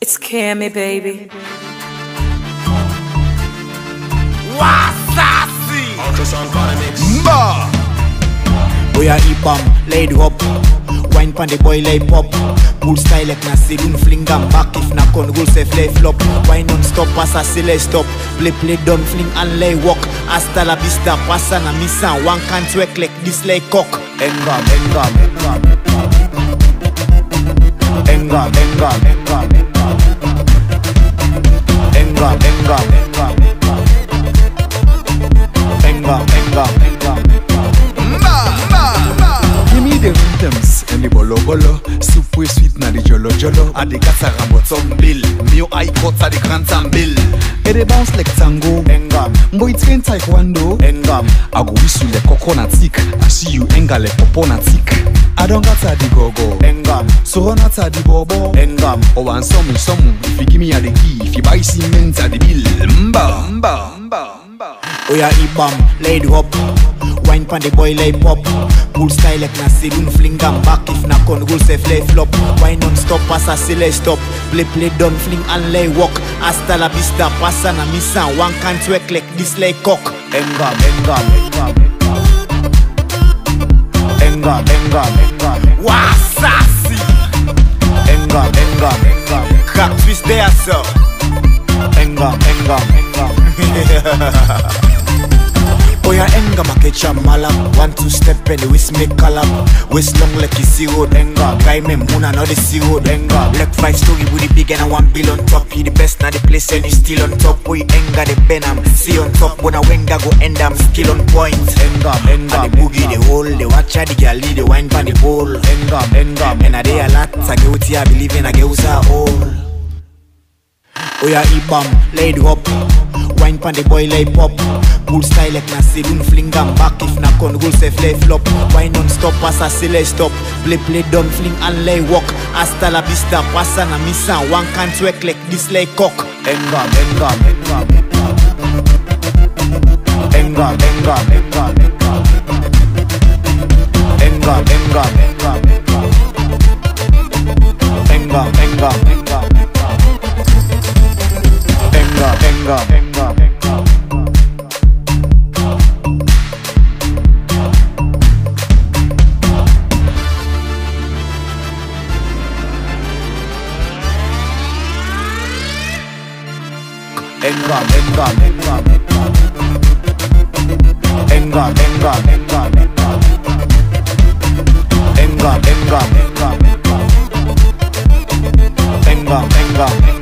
It's Cammy, baby. Wasasi Mba Boy a hip bam, lay it up Wine pan the boy lay pop Cool style like na saloon fling am back If na con goal se lay flop Wine non stop, passa se lay stop Play play done fling and lay walk Hasta la vista, passa na missa One can't work like this lay cock Engam, engam, engam Engam, engam, engam Engam, engam, engam Engam, engam, engam Give me the rhythms and the bolo bolo Soup way sweet na the jolo jolo A the gats a rambo some bill Mio high cuts a the grand bill Et they bounce like tango Engam, Boy train taekwondo engam I go whistle like coconut tick I see you enga like popona tick I don't got a the gogo Engam, So run out a the bobo engam Oh and some some If you give me a the key If you buy cement a the bill Mba Mba Mba Mba Oya ibam, lay it up Wine pan the boy lay pop Cool style like na saloon fling am back If na con goal se lay flop Wine non stop, passa se lay stop Play play done fling and lay walk Hasta la vista, passa na missa One can't work like this lay cock Engam, engam, engam Engam, engam, engam Wasasi Engam, engam, engam Crack twist there so Engam, engam, engam Oya engam a catch a malam One two step and the whisk make collab Waist long like you see road engam Guy me moon and the see road engam Black five story with the big and a one bill on top You the best na the place and you still on top Boy enga the benam See on top when a wenga go end am Skill on point Engam, engam And the boogie the hole The watch the gal the wine pan the bowl Engam, engam And a day a lot I get what I believe in I get what's all Oya ibam, lay it up Wine pan the boy lay pop Cool style like na saloon fling am back If na con goal se lay flop Wine non stop, passa se lay stop Play play done fling and lay walk Hasta la vista, passa na missa One can't work like this lay cock Engam, engam, engam Engam, engam, engam Engam, engam, engam Engam, engam, engam Engam, engam, engam, engam Engam, engam, engam Engam, engam, engam Engam, engam, engam Engam, engam, engam